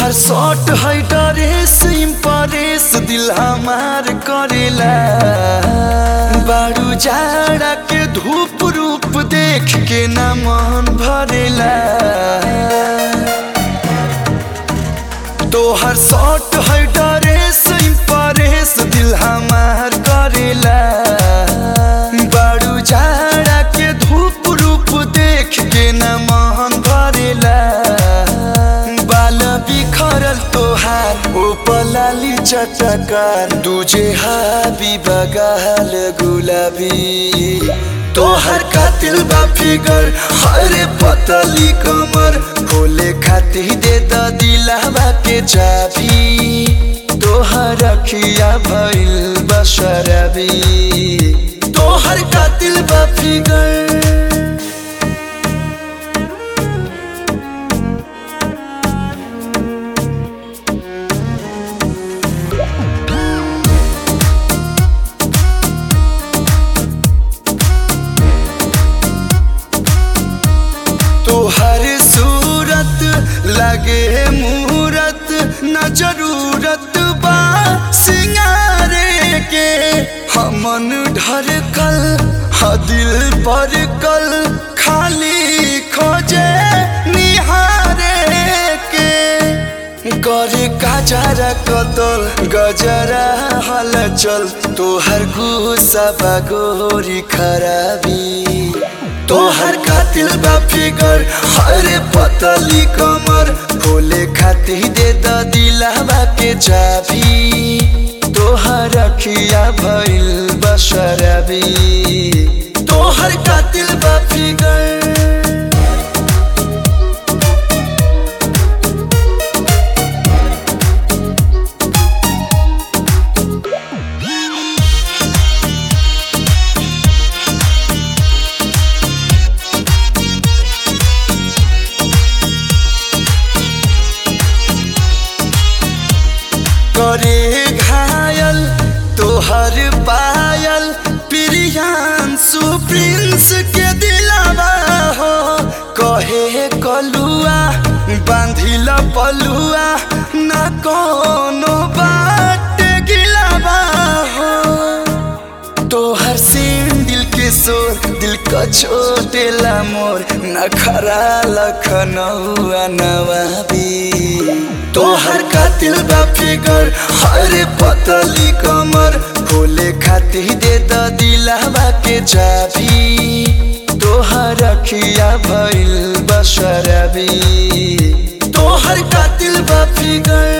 तोहर शॉट है dress impress दिल हमार करेला बारू जाड़ा के धूप रूप देख के न मन भरेला तोहर शॉट है ड्रेस इम्प्रेस दिल हमार करेला बारू जाड़ा के धूप रूप देख के न मन भरेला बाल बिखरल तोहार ओ पलाली चटकार दूजे हाबी बगाल गुलाबी तोहर कातिल बा फिगर हरे पतली कमर खोले खाती दे द दिलावा के चाबी तोहर अखिया भइल बशरबी तोहर कातिल बा फिगर तोहर सूरत लगे मूरत न जरूरत बा सिंगारे के हमन ढरकल ह दिल पर कल खाली खोजे निहारे के करे गजरा कतल गजरा हलचल तोहर गुस्सा बगोरी खराबी तोहर कातिल बा फिगर हरे पतली कमर खोले खाती दे द दिलावा के चाबी तोहर अखिया भइल बशरबी तोहर कातिल बा फिगर करे घायल तोहर पायल प्रियांशु प्रिंस के दिलावा हो कहे कलुआ बांधिल पलुआ न कोनो बाट गिलावा हो तोहर सीन दिल के शोर दिल का छोटेला मोर नखरा लखनऊआ नवाबी तोहर कातिल बा फिगर हरे पतली कमर खोले खाती दे द दिलावा के चाबी तोहर अखिया भइल बशरबी तोहर कातिल बा फिगर